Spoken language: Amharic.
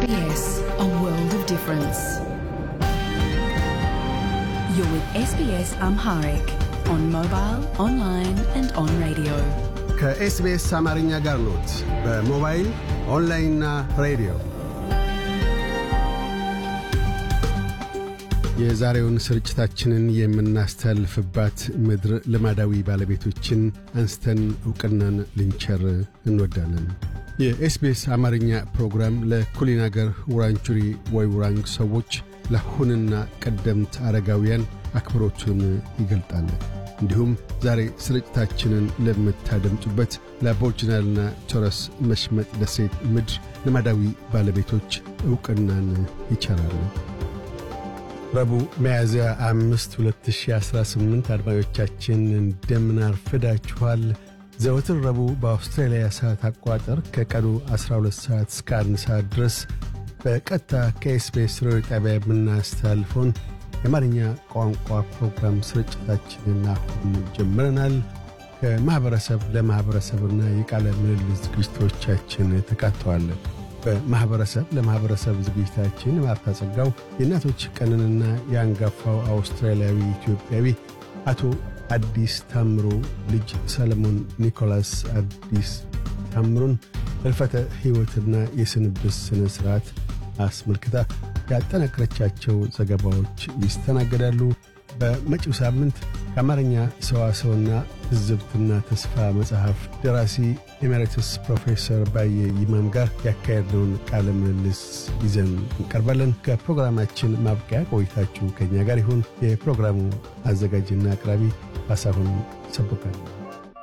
SBS, a world of difference. You're with SBS Amharic on mobile, online, and on radio. ከኤስቢኤስ አማርኛ ጋር ኖት። በሞባይል ኦንላይንና ሬዲዮ የዛሬውን ስርጭታችንን የምናስተላልፍባት ምድር ልማዳዊ ባለቤቶችን አንስተን ዕውቅናን ልንቸር እንወዳለን። የኤስቢኤስ አማርኛ ፕሮግራም ለኩሊን አገር ውራንጁሪ ወይ ውራንግ ሰዎች ለአሁንና ቀደምት አረጋውያን አክብሮቱን ይገልጣል። እንዲሁም ዛሬ ስርጭታችንን ለምታደምጡበት ለአቦርጅናልና ቶረስ መሽመጥ ደሴት ምድር ልማዳዊ ባለቤቶች ዕውቅናን ይቸራሉ። ረቡዕ ሚያዝያ አምስት 2018 አድማጮቻችን እንደምን አርፍዳችኋል። ዘወትር ረቡዕ በአውስትራሊያ ሰዓት አቆጣጠር ከቀኑ 12 ሰዓት እስከ 1 ሰዓት ድረስ በቀጥታ ከኤስቢኤስ ሬዲዮ ጣቢያ የምናስተላልፈውን የአማርኛ ቋንቋ ፕሮግራም ስርጭታችንን አሁን ጀምረናል። ከማኅበረሰብ ለማኅበረሰብና የቃለ ምልልስ ዝግጅቶቻችን ተካተዋል። በማኅበረሰብ ለማኅበረሰብ ዝግጅታችን ማርታ ጸጋው የእናቶች ቀንንና የአንጋፋው አውስትራሊያዊ ኢትዮጵያዊ አቶ አዲስ ታምሮ ልጅ ሰለሞን ኒኮላስ አዲስ ታምሩን ሕልፈተ ሕይወትና የስንብት ሥነ ሥርዓት አስመልክታ ያጠናቀረቻቸው ዘገባዎች ይስተናገዳሉ። በመጪው ሳምንት ከአማርኛ ሰዋሰውና ትዝብትና ተስፋ መጽሐፍ ደራሲ ኤሜሪትስ ፕሮፌሰር ባየ ይማም ጋር ያካሄድነውን ቃለ ምልልስ ይዘን እንቀርባለን። ከፕሮግራማችን ማብቂያ ቆይታችሁ ከእኛ ጋር ይሁን። የፕሮግራሙ አዘጋጅና አቅራቢ ካሳሁን ሰቦቃል